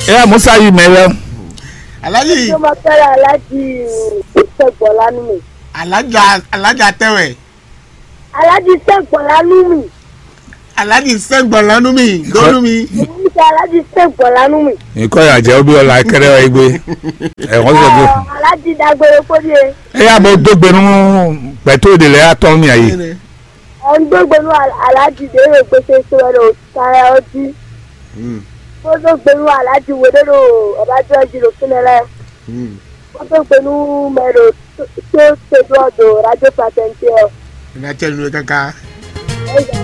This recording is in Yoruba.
ẹ musa yìí mẹrẹ alájì tó máa fẹ́ràn aláàjì sẹ́gbọ̀n lánú mi. alájà alájà tẹwẹ aláàjì sẹ́gbọ̀n lánú mi. alájì sẹgbọn lọnú mi lọnú mi èmi ń ṣe aláàjì sẹ́gbọ̀n lánú mi. nǹkan ìyàjẹ́ ó bí ọ̀la kẹrẹ ẹ gbé ẹ wọ́n sọ pé Ọ̀, aláàjì dágbére fódìé. ẹ yà bọ́ dógbénu pẹ̀tó òde lẹ́ yà tọ́ mi àyè ọ̀n gbégbénu aláàjì dèrè gbèsè sọ̀rọ̀ sára ọtí. ó tó gbénu aláàjì wòdèrò ọ̀bájú ọjì ló fún ẹ lẹ́. ó tó gbénu mẹ́rọ tó ṣèjú ọ̀dọ̀ rájò pàtẹ́ǹtì ẹ̀. ìrìnàjò ìlú kankan.